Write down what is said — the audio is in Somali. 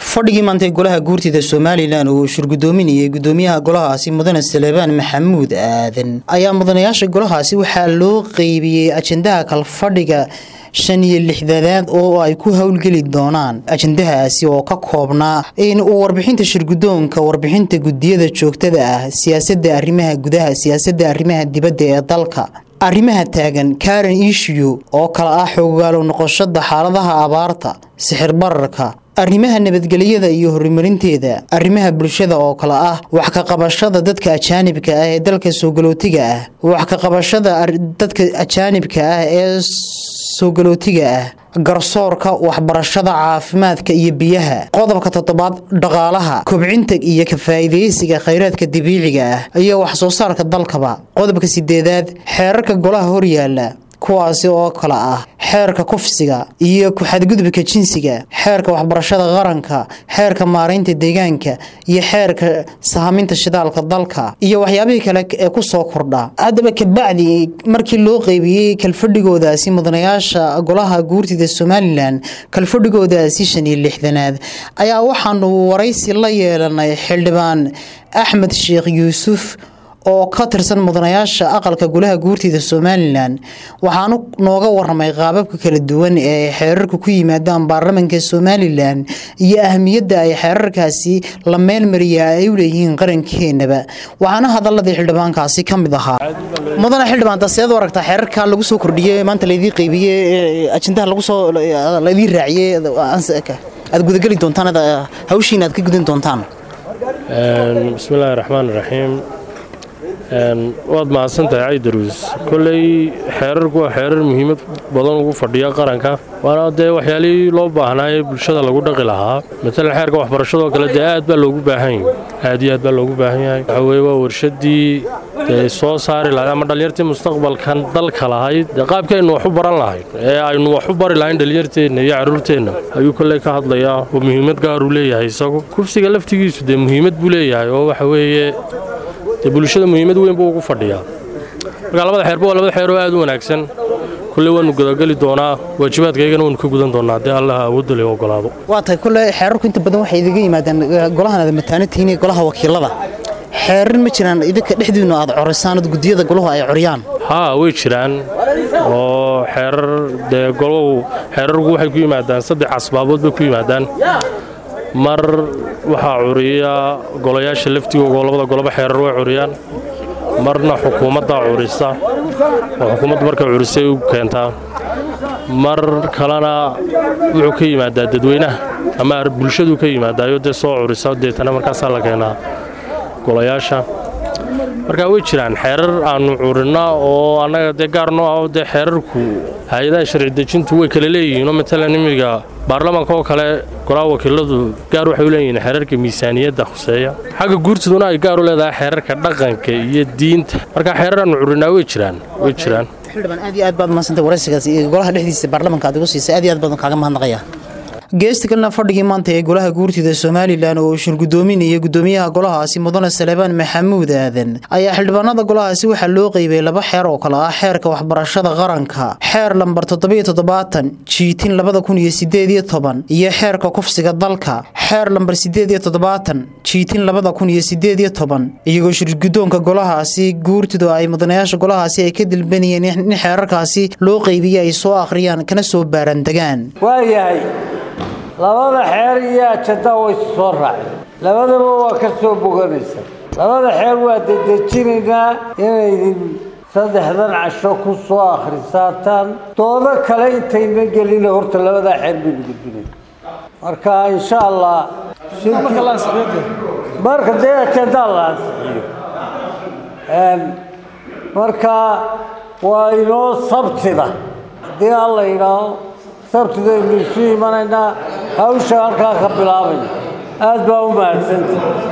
fadhigii maanta ee golaha guurtida somalilan uu shirgudoominayay gudoomiyaha golahaasi mudane salebaan maxamuud aadan ayaa mudanayaasha golahaasi waxaa loo qeybiyey ajendaha kalfadhiga shan iyo lixdanaad oo ay ku howlgeli doonaan ajendahaasi oo ka koobnaa in uu warbixinta shirgudoonka warbixinta gudiyada joogtada ah siyaasadda arrimaha gudaha siyaasadda arrimaha dibadda ee dalka arrimaha taagan karen ishiyu oo kale ah xoogaalo noqoshada xaaladaha abaarta sixir bararka arrimaha nabadgelyada iyo horumarinteeda arrimaha bulshada oo kale ah wax ka qabashada dadka ajaanibka ah ee dalka soogalootiga ah wax ka qabashada dadka ajaanibka ah ee soogalootiga ah garsoorka waxbarashada caafimaadka iyo biyaha qodobka toddobaad dhaqaalaha kobcinta iyo ka faa'iidaysiga khayraadka dabiiciga ah iyo wax soo saarka dalkaba qodobka sideedaad xeerarka golaha horyaala kuwaasi oo kale ah xeerka kufsiga iyo ku-xadgudubka jinsiga xeerka waxbarashada qaranka xeerka maaraynta deegaanka iyo xeerka sahaminta shidaalka dalka iyo waxyaabihii kale ee kusoo kordha haddaba kabacdi markii loo qeybiyey kalfadhigoodaasi mudanayaasha golaha guurtida somalilan kalfadhigoodaasi shan iyo lixdanaad ayaa waxaanu waraysi la yeelanay xildhibaan axmed sheekh yuusuf oo ka tirsan mudanayaasha aqalka golaha guurtida somalilan waxaanu nooga waramay qaababka kala duwan ee xeerarku ku yimaadaan baarlamanka somalilan iyo ahmiyadda ay xeerarkaasi la meelmariyaa ay u leeyihiin qarankeenaba waxaana hadaladii xildhibaankaasi ka mid ahaa mudane xildhibaan taseed aragtaa xeerarka lagu soo kordhiyey maanta laydii qeybiye ajendaha lagusoo laydii raaciyey aad gudageli doontaan hawshiina aad ka gudan doontaan bismiillaahi raxmaan raxiim waad mahadsantahay caydaruus kolley xeerarku waa xeerar muhiimad badan ugu fadhiya qaranka waana dee waxyaalihii loo baahnaaye bulshada lagu dhaqi lahaa matalan xeerka waxbarashadoo kale dee aad baa loogu baahan yahay aad iyo aad baa loogu baahan yahay waxa weye waa warshadii dee soo saari lahayd ama dhallinyartii mustaqbalkan dalka lahayd dee qaabkii aynu wax u baran lahayd ee aynu wax u bari lahayn dhallinyarteenna iyo carruurteenna ayuu kolley ka hadlayaa oo muhiimad gaaruu leeyahay isagu kufsiga laftigiisu dee muhiimad buu leeyahay oo waxa weeye dee bulshada muhiimad weyn buu ugu fadhiyaa marka labada xeerba waa labada xeer oo aad u wanaagsan kulley waannu gudageli doonaa waajibaadkaygana waannu ka gudan doonaa haddii allaha awoodda le ogolaado waa tahay kulle xeerarku inta badan waxay idiga yimaadaan golahan aad mataanatihiin golaha wakiilada xeerar ma jiraan idinka dhexdiinnu aad corisaan od gudiyada golahu ay coriyaan haa way jiraan oo xeerar dee golahu xeerarku waxay ku yimaadaan saddex asbaabood bay ku yimaadaan mar waxaa curiya golayaasha laftigooga oo labada goloba xeerar way curiyaan marna xukuumaddaa curisa oo xukuumaddu markay curisay u keentaa mar kalena wuxuu ka yimaadaa dadweynaha ama bulshaduu ka yimaadaayo dee soo curisa deetana markaasaa la keenaa golayaasha markaa way jiraan xeerar aannu curinna oo annaga dee gaarnoo ah oo dee xeerarku hay-adaha sharci dejintu way kala leeyihiinoo matalan imiga baarlamaanka oo kale golaha wakiiladu gaar waxay u leeyihiin xeerarka miisaaniyadda khuseeya xagga guurtiduna ay gaar u leedahay xeerarka dhaqanka iyo diinta markaa xeerar aannu curinnaa way jiraan way jiraan xildhibaan aad iyo aad baad mahadsantay waraysigaas iyo golaha dhexdiisa baarlamanka aad igu siisay aad iyo aad baan kaaga mahadnaqaya geesta kalena fadhigii maanta ee golaha guurtida somalilan oo shirgudoominaya gudoomiyaha golahaasi mudane salebaan maxamuud aadan ayaa xildhibaanada golahaasi waxaa loo qeybay laba xeer oo kale ah xeerka waxbarashada qaranka xeer lambar toddobiyo toddobaatan jiitin labada kun iyo sideed iyo toban iyo xeerka kufsiga dalka xeer lambar sideed iyo toddobaatan jiitin labada kun iyo sideed iyo toban iyagoo shirgudoonka golahaasi guurtidu ay mudanayaasha golahaasi ay ka dilbanayeen in xeerarkaasi loo qeybiyey ay soo akhriyaan kana soo baarandegaan labada xeer iyo ajandaa way soo raaceen labadaba waa ka soo boganaysa labada xeer waa dedejinaynaa inaydin saddexdan casho ku soo akhrisaataan doodo kale intayna gelina horta labadaa xeer baynu gudbinay marka insha allah marka dee ajandaa la ansixiyo marka waa inoo sabtida haddii alla yidhaaho sabtidaynu isu imanaynaa hawsha halkaa ka bilaabayna aad baa u mahadsanta